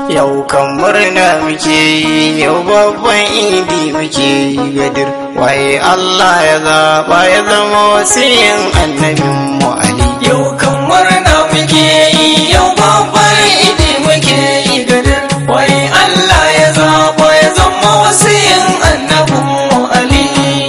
Yau kan murna muke yi, yau babban idi muke yi gadir. Waye Allah ya zaɓa ya zama wasiyin annabin mu Ali. Yau kan murna muke yi, yau babbar idi muke yi gadar. Wai Allah ya zaɓa ya zama wasiyin annabin mu Ali.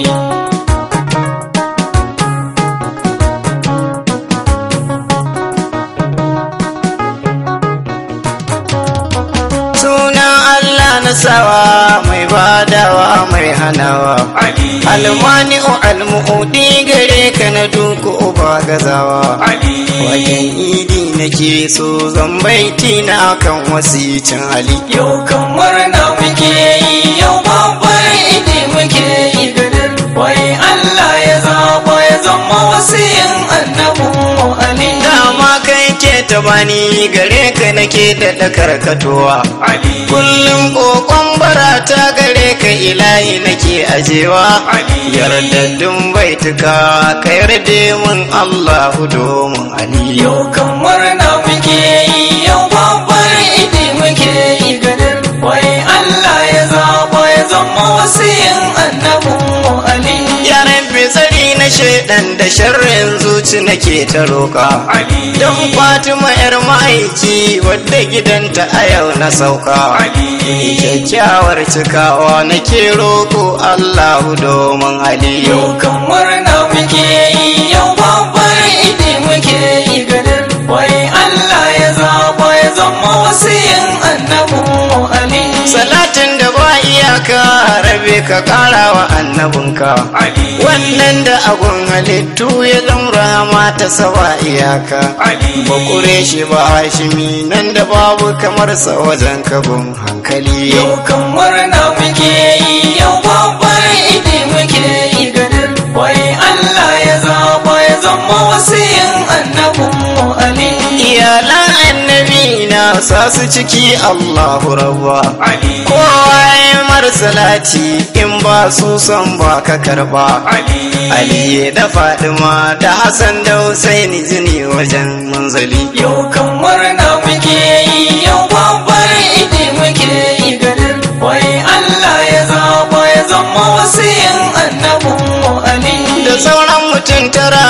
Sunan Allah na sawa mai badawa mai hanawa. Ali. Almani'u almu'udi gare ka na duku uba gazawa. Ali. Wajen idi nake so zan baiti na kan wasicin Ali. Yau kan murna muke yi, yau babbar idi muke yi gadar. Wai Allah ya zaɓa ya zama wasiyin annabin mu Ali. Dama kai ke ta bani gare ka nake da karkatowa. Ali. Kullum kokon barata gare ka ilahi nake ajewa. Ali. Yardaddun baituka ka yarda mun Allahu domin Ali. Yau kan murna muke yi, yau babbar idi muke yi gadar. Wai Allah ya zaɓa ya zama wasiyin annabin mu Ali. Ya rabbi tsari na shaidan da sharrin zuci nake ta roƙa. Ali. Don Fatima ‘yar ma'aiki wadda gidanta a yau na sauka. Ali. Kyakkyawar cikawa nake roƙo Allahu domin Ali. Yau kan murna muke yi, yau babbar idi muke yi gadar. Wai Allah ya zaɓa ya zama wasiyin annabin mu Ali. Salatin da ba iyaka rabe ka ƙara wa annabinka. Ali. Wannan da agun halittu ya zama rahama ta sawa iyaka. Ali. Bakure shi ba hashimi nan da babu kamar sa wajen kabin hankali. Yau kan murna muke yi, yau babbar idi muke yi gadar. Wai Allah ya zaɓa ya zama wasiyin annabin mu Ali. Iyalan annabi na sa su ciki Allahu rabba. Ali. Kowa ya mar salati in ba su son ba ka karba. Ali. Ali da Fadima da Hassan da Husaini jini wajen manzali. Yau kan murna muke yi, yau babbar idi muke yi gadar. Wai Allah ya zaɓa ya zama wasiyin annabin mu Ali. Da sauran mutum tara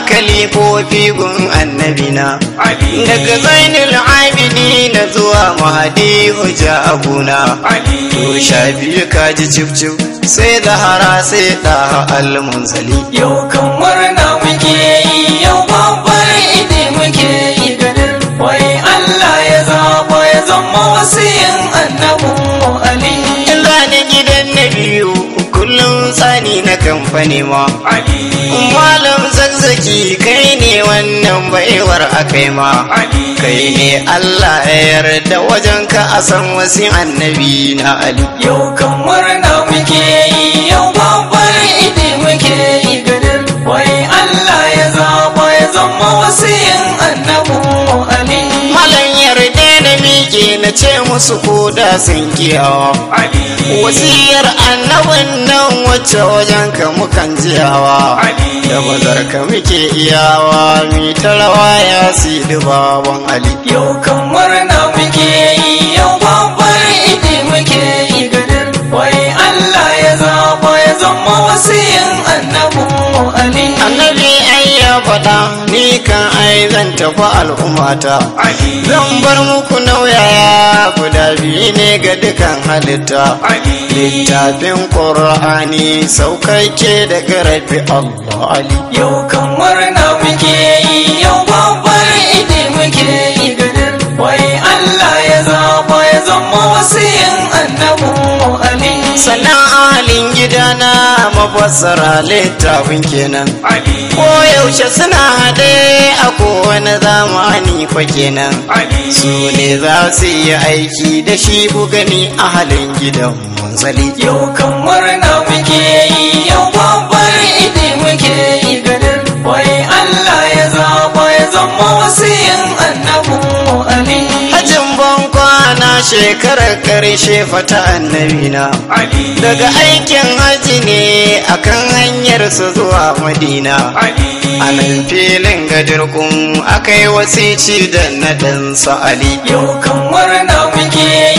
kalifofi gun annabina. Ali. Daga zainul abidi na zuwa mahadi hujja abuna. Ali. To sha biyu kaji cif cif sai zahara sai ɗaha almunzali. Yau kan murna muke yi, yau babbar idi muke yi gadar. Wai Allah ya zaɓa ya zama wasiyin annabin mu Ali. Illa ni gidan na biyu kullum tsani na kamfani ma. Ali. Malam zazzaki kai ne wannan baiwar akai ma. Ali. Kai ne Allah ya yarda wajen ka a san wasu annabi na Ali. Yau kan murna muke yi, yau babbar idi muke yi gadar. Wai Allah ya zaɓa ya zama wasiyin annabin mu Ali. Malam yarda na miƙe na ce musu ko da sun kiyawa. Ali. Wasiyar annabin nan wacce wajen ka mukan jiyawa. Ali. Da bazar ka muke iyawa mi ta rawa ya si baban Ali. Yau kan murna muke yi, yau babbar idi muke yi gadar. Wai Allah ya zaɓa ya zama wasiyin annabin mu Ali. Annabi ai ya faɗa ni kan ai zan tafi al'ummata. Ali. Zan bar muku nauyaya guda biyu ne ga dukan halitta. Ali. Littafin Ƙur'ani saukakke daga rabi Allah Ali. Yau kan murna muke yi, yau babbar idi muke yi gadar. Wai Allah ya zaɓa ya zama wasiyin annabin mu Ali. Sannan ahalin gidana mafassara littafin kenan. Ali. Ko yaushe suna haɗe a kowane zamani fa kenan. Ali. Su ne za su yi aiki da shi bugani ahalin gidan munzali. Yau kan murna muke yi, yau babbar idi muke yi gadar. Wai Allah ya zaɓa ya zama wasiyin annabin mu Ali. Hajin ban kwana shekarar ƙarshe fata annabina. Ali. Daga aikin haji ne akan hanyar su zuwa Madina. Ali. A nan filin gadirkun aka yi wasici da na ɗansa Ali. Yau kan murna muke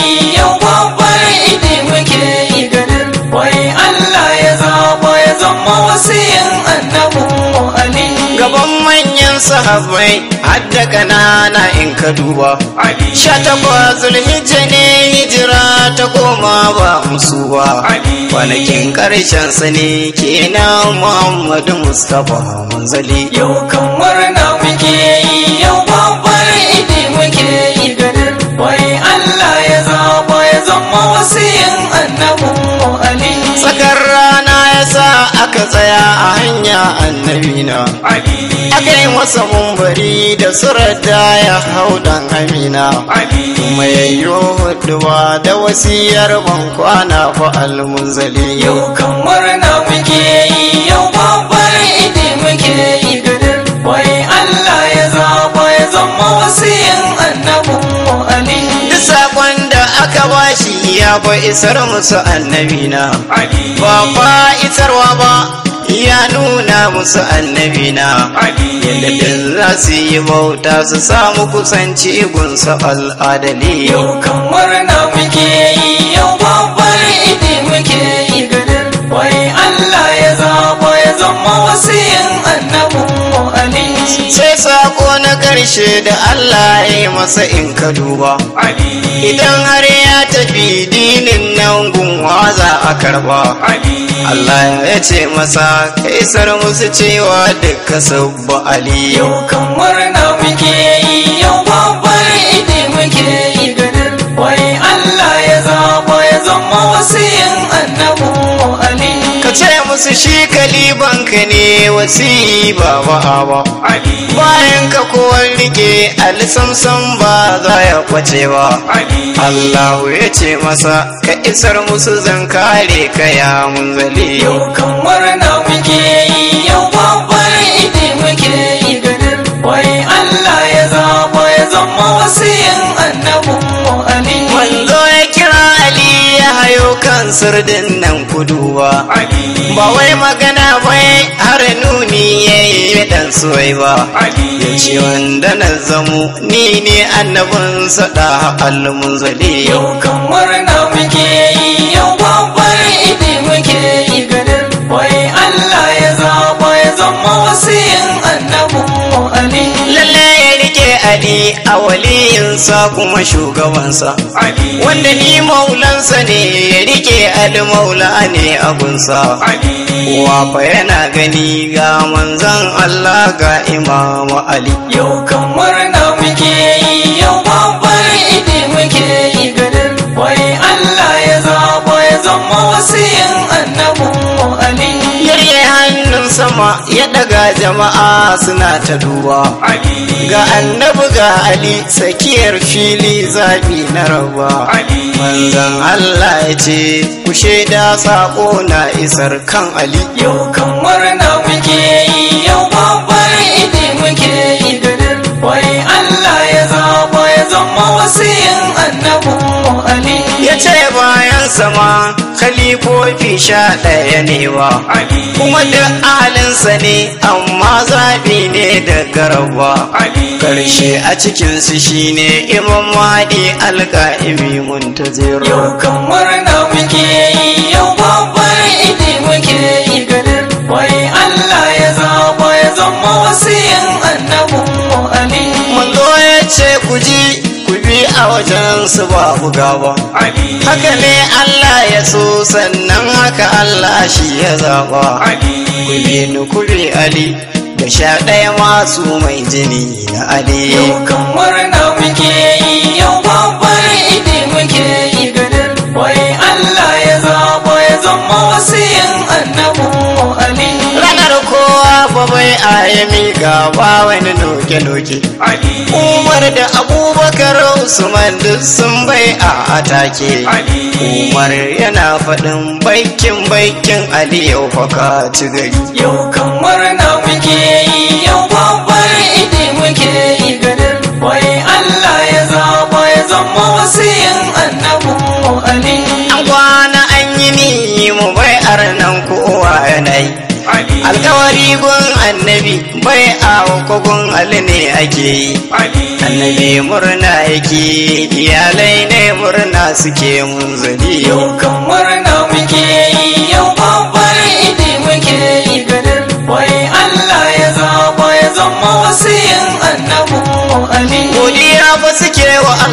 sahabbai hadda kanana in ka duba Ali sha takwas zulhijja ne hijira ta koma ba musu ba Ali kwanakin karshen sa ne kenan muhammadu mustapha manzali Yau kan murna muke yi yau babbar idi muke yi ganin wai Allah ya zaba ya zama wasiyin annabin mu Ali tsakar rana ya sa aka tsaya a hanya annabina Ali aka yi masa mumbari da surar da ya hau dan amina Ali kuma yayyo huduwa da wasiyar ban kwana fa almunzali Yau kan murna muke yi yau babbar idi muke yi ganin wai Allah ya zaba ya zama wasiyin annabin mu Ali duk sakon da aka bashi ya fa isar musu annabina Ali ba fa isarwa ba ya nuna musu annabina Ali yadda din za su yi bauta su samu kusanci gunsa al'adali Yau kan murna muke yi yau babbar idi muke yi ganin wai Allah ya zaba ya zama wasiyin annabin mu Ali sai sako na karshe da Allah ya yi masa in ka duba Ali idan har ya tafi dinin nan gunwa za a karba Ali Allah ya ce masa kaisar musu cewa duka sabba Ali Yau kan murna muke yi yau babbar idi muke yi ganin wai Allah ya zaba ya zama wasiyin annabin mu Ali ka ce musu shi kalibanka ne wasi ba ba ba Ali bayan ka kowar rike alisamsam ba za ya kwace ba Ali Allahu ya ce masa ka isar musu zan kare ka ya munzali Yau kan murna muke yi yau babbar idi muke yi ganin wai Allah ya zaba ya zama wasiyin annabin mu Ali Wanzo ya kira Ali ya hayo kan sirdin nan kuduwa Ali ba wai magana bai har nuni ya yi dan soyi ba Ali ya ce wanda na zamo ni ne annabin sada almunzali Yau kan murna muke yi yau babbar idi muke yi ganin wai Allah ya zaba ya zama wasiyin annabin mu Ali lalle ya rike Ali a waliyinsa kuma shugabansa Ali wanda ni maulansa ne ya rike Ali maula ne abunsa Ali kowa fa yana gani ga manzon Allah ga imamu Ali Yau kan murna muke yi yau babbar idi muke yi ganin wai Allah ya zaba ya zama wasiyin annabin mu Ali yarye hannun sama ya daga jama'a suna ta duba Ali ga annabi ga Ali tsakiyar fili zabi na raba Ali manzon Allah ya ce ku shaida sako na isar kan Ali Yau kan murna muke yi yau babbar idi muke yi ganin wai Allah ya zaba ya zama wasiyin annabin mu Ali ya ce bayan sama khalifofi sha ɗaya ne wa Ali kuma da ahalinsa ne amma zaɓi ne da garaba Ali karshe a cikinsu shine imam mahdi alƙa'imi muntazir Yau kan murna muke yi yau babbar idi muke yi ganin wai Allah ya zaba ya zama wasiyin annabin mu Ali manzo ya ce ku ji ku bi a wajen su babu gaba Ali haka ne Allah ya so sannan haka Allah shi ya zaba Ali ku bi ni ku bi Ali da sha ɗaya masu mai jini na Ali Yau kan murna muke yi yau babbar idi muke yi ganin wai Allah ya zaba ya zama wasiyin annabin mu Ali ranar kowa fa bai a ya miƙa ba wani noke-noke Ali Umar da Abubakar Usman duk sun bai a atake Ali Umar yana faɗin baikin baikin Ali yau fa ka ci gari Yau kan murna muke yi yau babbar idi muke yi ganin wai Allah ya zaba ya zama wasiyin annabin mu Ali An kwana an yi ni mu bai nan kowa yanayi Ali Alkawari gun annabi bai a kogun Ali ne ake yi Ali Annabi murna yake iyalai ne murna suke munzali Yau kan murna muke yi yau babbar idi muke yi ganin wai Allah ya zaba ya zama wasiyin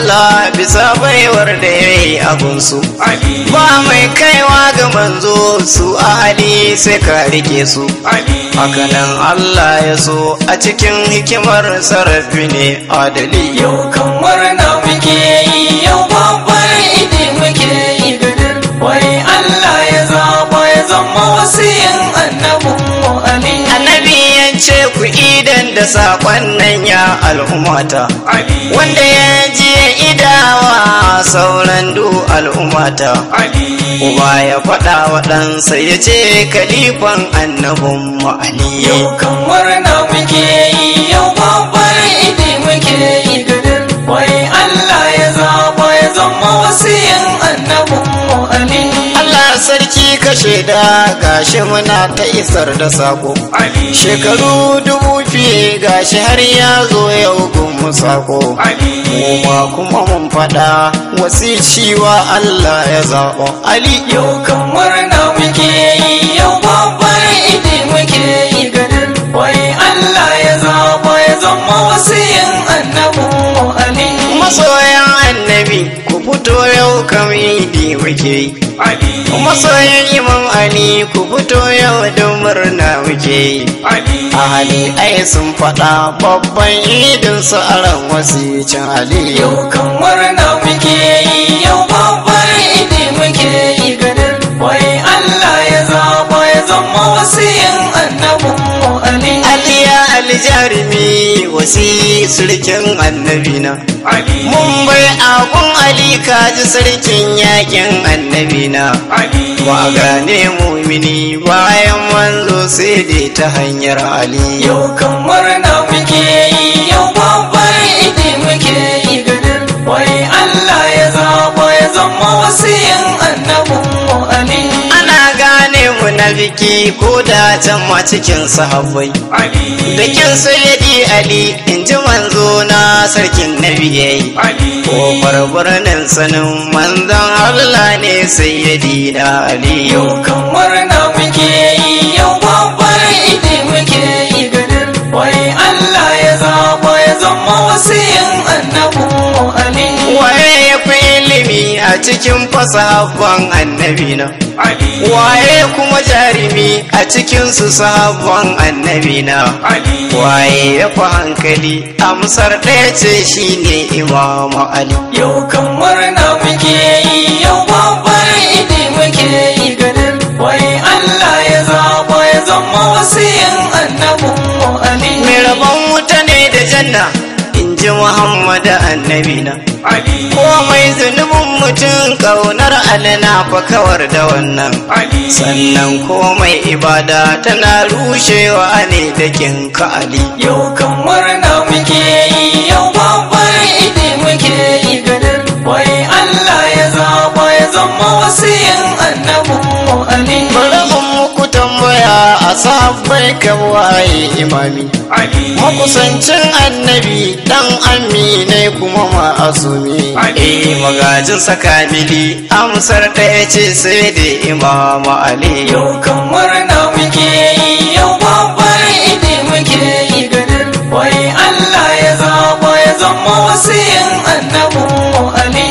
Allah bisa baiwar da ya yi abunsu Ali ba mai kaiwa ga manzo su ali sai ka rike su Ali hakanan Allah ya so a cikin hikimar sarrafi ne adali Yau kan murna muke yi yau babbar idi muke yi gadar wai Allah ya zaba ya zama wasiyin annabin mu Ali annabi ya ce ku idan da saƙon nan ya al'ummata Ali wanda ya ji ya idawa sauran du al'ummata Ali uba ya faɗa wa ɗansa ya ce kalifan annabin mu ali Yau kan murna muke yi yau babbar idi muke yi gadar wai Allah ya zaba ya zama wasiyin annabin mu Ali Allah sarki ka shaida gashi muna ta isar da sako Ali shekaru dubu fiye gashi har ya zo yau gun sako Ali Kuma kuma mun faɗa wasicewa Allah ya zaɓo Ali Yau kan murna muke yi yau babbar idi muke yi gadar wai Allah ya zaba ya zama wasiyin annabin mu Ali masoyan annabi ku fito yau kam idi muke yi Ali masoyan imam Ali ku fito yau don murna muke yi Ali ahali ai sun faɗa babban idin su aran wasicin Ali Yau kan murna muke yi yau babbar idi muke yi gadar wai Allah ya zaba ya zama wasiyin annabin mu Ali Aliya aljarimi wasi surkin annabina Ali mun bai akun Ali kaji sarkin yakin annabina Ali ba gane mumini bayan manzo sai dai ta hanyar Ali Yau kan murna muke yi yau babbar idi muke yi gadar wai Allah ya zaba ya zama wasiyin annabin mu Ali ana gane munafiki ko da can ma cikin sahabbai Ali da kin sayyidi Ali in ji manzo na sarkin nabiyai Ali Kofar birnin sanin manzon Allah ne sayyidi na Ali Yau kan murna muke yi yau babbar idi muke yi gadar wai Allah ya zaba ya zama wasiyin annabin mu Ali Waye ya fi ilimi a cikin fasahabban annabi na Ali Waye kuma jarumi a cikin su sahabban annabi na Ali Waye ya fi hankali amsar ɗaya ce shine Imamu Ali Yau kan murna muke yi yau babbar idi muke yi gadar wai Allah ya zaba ya zama wasiyin annabin mu Ali Mai rabon wuta ne da janna in ji Muhammadu annabi na Ali komai zunubin mutum ƙaunar alina fa kawar da wannan Ali sannan komai ibada tana rushewa ne da kin ka ali Yau kan murna muke yi yau babbar idi muke yi gadar wai Allah ya zaba ya zama wasiyin annabin mu Ali bari in muku tambaya a sabbai waye imami Ali makusancin annabi dan amine kuma ma'asumi eh magajin sakamili amsar ɗaya ce sai da imamu ali Yau kan murna muke yi yau babbar idi muke yi gadar wai Allah ya zaba ya zama wasiyin annabin mu Ali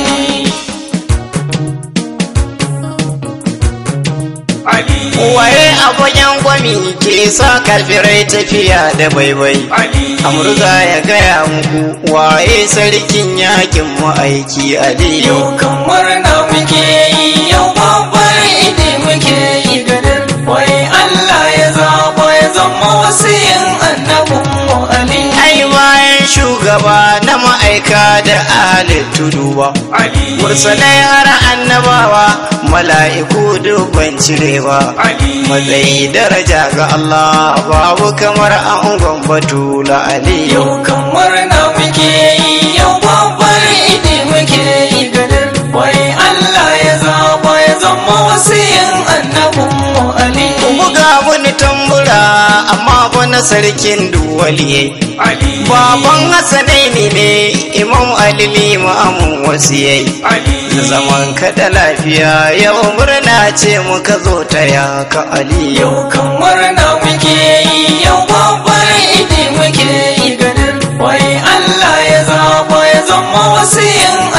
Ali waye a fagen gwami ke sa kafirai tafiya da baibai Ali amurza ya gaya muku waye sarkin yakin ma'aiki ali Yau kan murna muke yi yau babbar idi muke yi gadar wai Allah ya zaba ya zama wasiyin annabin mu Ali ai bayan shugaba na ma'aika da ahalin tudu ba Ali mursalai har annabawa mala'iku dubban cire ba Ali matsayi daraja ga Allah babu kamar angon batula ali Yau kan murna muke yi yau babbar idi muke yi gadar wai Allah ya zaba ya zama wasiyin annabin mu Ali buga wani tambura amma fa na sarkin duwaliye Ali baban hasanaini ne imam ali limamin wasu yayi Ali zaman ka da lafiya yau murna ce muka zo ta ya ka ali Yau kan murna muke yi yau babbar idi muke yi gadar wai Allah ya zaba ya zama wasiyin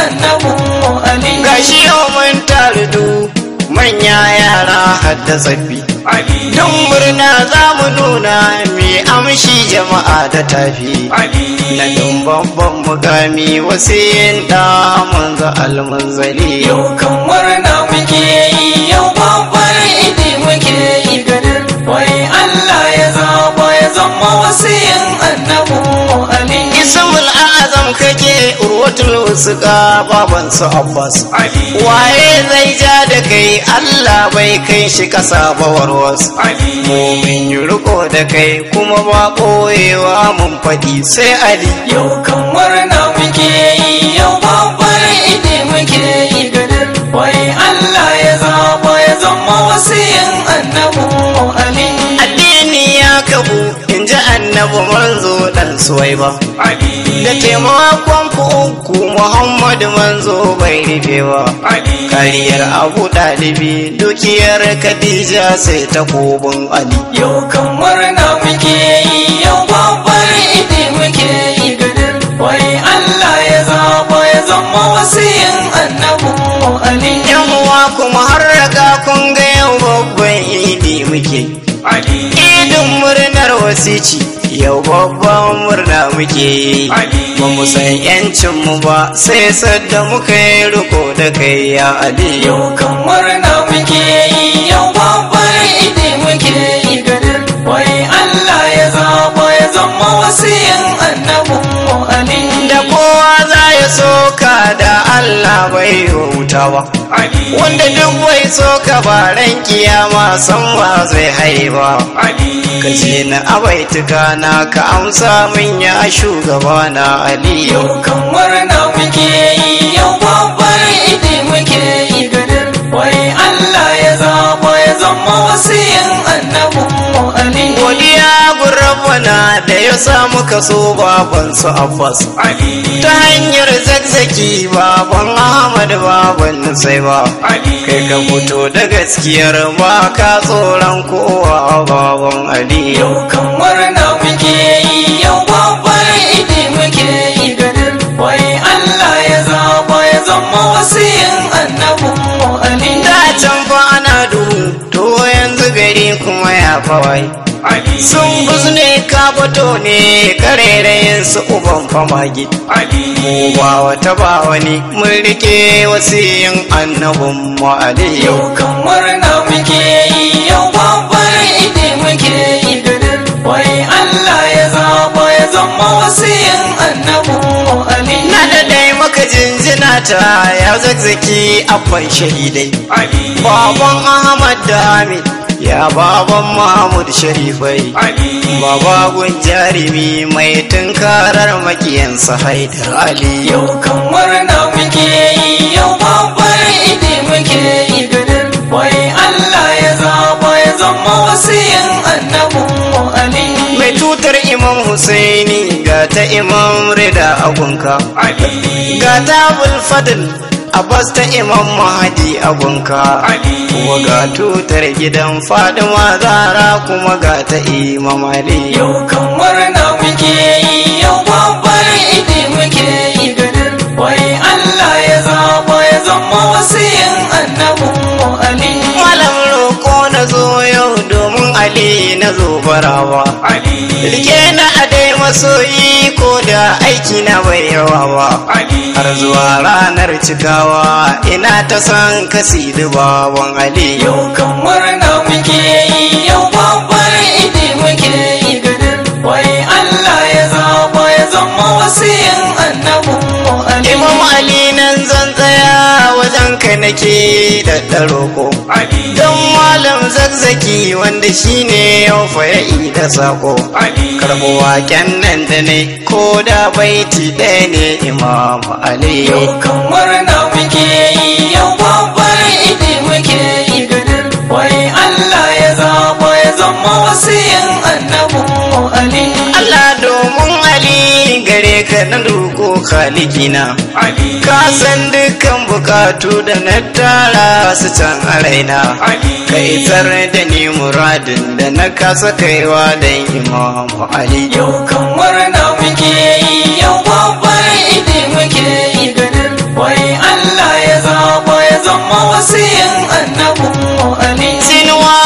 da tsaffi Ali don murna za mu nuna mai amshi jama'a da tafi na don babban mukami wasu yin da manzo almanzali Yau kan murna muke yi yau babbar idi muke yi gadar wai Allah ya zaba ya zama wasiyin annabu Ali ismul azam kake urwatul wusuka baban su abbas Ali waye zai ja da kai allah bai kai shi kasa ba warwas Ali mumin yi riko da kai kuma ba ɓoyewa mun faɗi sai ali Yau kan murna muke yi yau babbar idi muke yi gadar wai Allah ya zaba ya zama wasiyin annabu Ali addini ya kabu in ji annabi manzo dan suwai ba Ali da taimakon ku uku muhammadu manzo bai rufe ba Ali kariyar abu ɗalibi dukiyar khadija sai ta kobin ali Yau kan murna muke yi yau babbar idi muke yi gadar wai Allah ya zaba ya zama wasiyin annabu Ali yan uwa kuma har raga kun ga yau babban idi muke Ali idin murnar wasici yau babban murna muke yi Ali ba mu san yancin mu ba sai sadda muka yi riko da kai ya ali Yau kan murna muke yi yau babbar idi muke yi gadar wai Allah ya zaba ya zama wasiyin annabu Ali da kowa za ya soka da Allah bai wuta ba Ali wanda duk bai soka ba ran kiyama san ba zai haiba Ali ka ce na abaituka na ka amsa min ya shugaba na ali Yau kan murna muke yi yau babbar idi muke yi gadar wai Allah ya zaba ya zama wasiyin annabu Ali godiya gurabana da ya samu kaso baban su abbas Ali ta hanyar zakzaki baban ahmad baban nusai ba Ali kai ka fito da gaskiyar ba ka tsoron kowa baban ali Yau kan murna muke yi yau babbar idi muke yi gadar wai Allah ya zaba ya zama wasiyin annabu Ali da can fa ana duhu to yanzu gari kuma ya fawai Ali sun buzne ka fito ne karerayin su uban famagi Ali mu ba wata ba wani mun rike wasiyin annabin mu ali Yau kan murna muke yi yau babbar idi muke yi gadar wai Allah ya zaba ya zama wasiyin annabu Ali na da dai maka jinjina ta ya zakzaki abban shahidai Ali baban ahmad da hamid ya baban mahmud sharifai Ali baba gun jarumi mai tunkarar makiyansa haidar ali Yau kan murna muke yi yau babbar idi muke yi gadar wai Allah ya zaba ya zama wasiyin annabu Ali mai tutar imam husaini ga ta imam rida agunka Ali ga ta bulfadil abbas ta imam mahadi agunka Ali kuma ga tutar gidan fadima zara kuma ga ta imam ali Yau kan murna muke yi yau babbar idi muke yi gadar wai Allah ya zaba ya zama wasiyin annabu Ali malam roko na zo yau domin ali na zo barawa Ali rike na a dai masoyi ko da aiki na bai yawa ba Ali har zuwa ranar cikawa ina ta san kasi baban ali Yau kan murna muke yi yau babbar idi muke yi gadar wai Allah ya zaba ya zama wasiyin annabu Ali imam ali nan zan tsaya wajen ka nake da ɗaroko Ali don malam zakzaki wanda shine yau fa ya da sako Ali karɓo waken nan da ne ko da baiti ɗaya ne imam ali Yau kan murna muke yi yau babbar idi muke yi gadar wai Allah ya zaba ya zama wasiyin annabu Ali Allah domin ali gare ka na roƙo khalikina Ali ka san dukkan bukatu da na tara su can a raina Ali ka isar da ni muradin da na kasa kaiwa don imamu ali Yau kan murna muke yi yau babbar idi muke yi gadar wai Allah ya zaba ya zama wasiyin annabu Ali sinuwa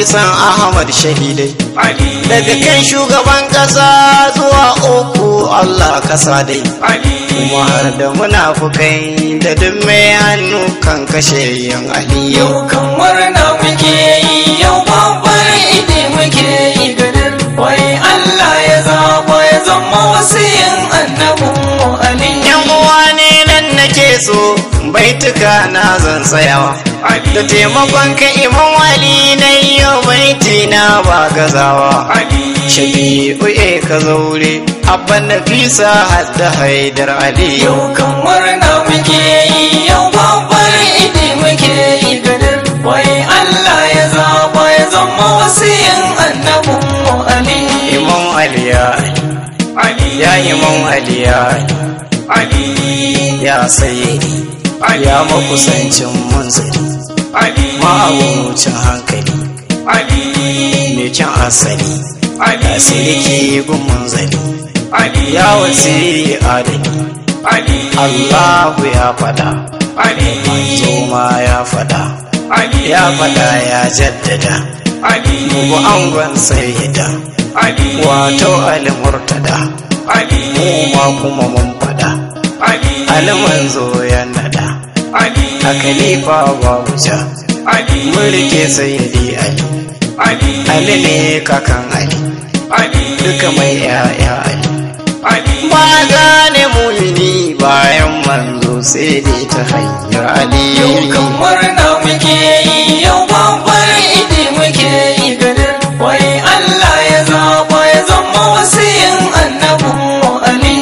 kisan ahmad shahidai Ali daga kan shugaban ƙasa zuwa uku allah kasa dai Ali kuma har da munafukai da duk mai hannu kan kashe yan aliyu Yau kan murna muke yi yau babbar idi muke yi gadar wai Allah ya zaba ya zama wasiyin annabin mu Ali yan uwa ne nan nake so baituka na zan tsayawa da taimakon ka imam wali na yau baiti na ba gazawa Ali shafi'u e ka zaure abban nafisa hadda haidar aliyu Yau kan murna muke yi yau babbar idi muke yi gadar wai Allah ya zaba ya zama wasiyin annabin mu Ali imam aliya Ali ya imam aliya Ali ya sayyidi ya makusancin munzali Ali ma'abucin hankali Ali mai kyan asali Ali ya sirki gun munzali Ali ya wasi adali Ali allahu ya fada Ali manzo ma ya fada Ali ya fada ya jaddada Ali mugu angon sayyida Ali wato alimurtada Ali mu ma kuma mun fada Ali alimanzo ya nada Ali a khalifa babu ja Ali mun rike sayyidi ali Ali ali ne kakan ali Ali duka mai ya'ya ali Ali ba gane mumini bayan manzo sai dai ta hanyar ali Yau kan murna muke yi yau babbar idi muke yi gadar wai Allah ya zaba ya zama wasiyin annabin mu Ali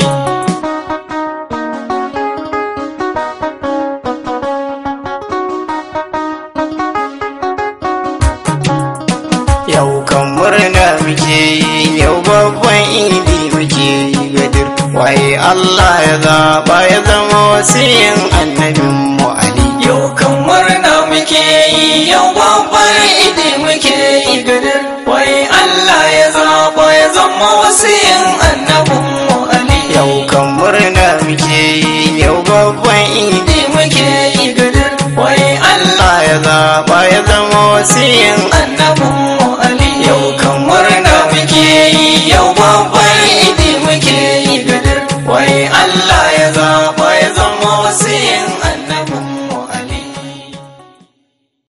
yau kan murna muke yi yau babban idi muke yi gadir waye Allah ya zaba ya zama wasiyin annabin mu ali Yau kan murna muke yi yau babbar idi muke yi gadar wai Allah ya zaba ya zama wasiyin annabin mu Ali yau kan murna muke yi yau babban idi idi muke yi gadar wai Allah Allah ya zaba ya zama wasiyin annabin mu Ali yau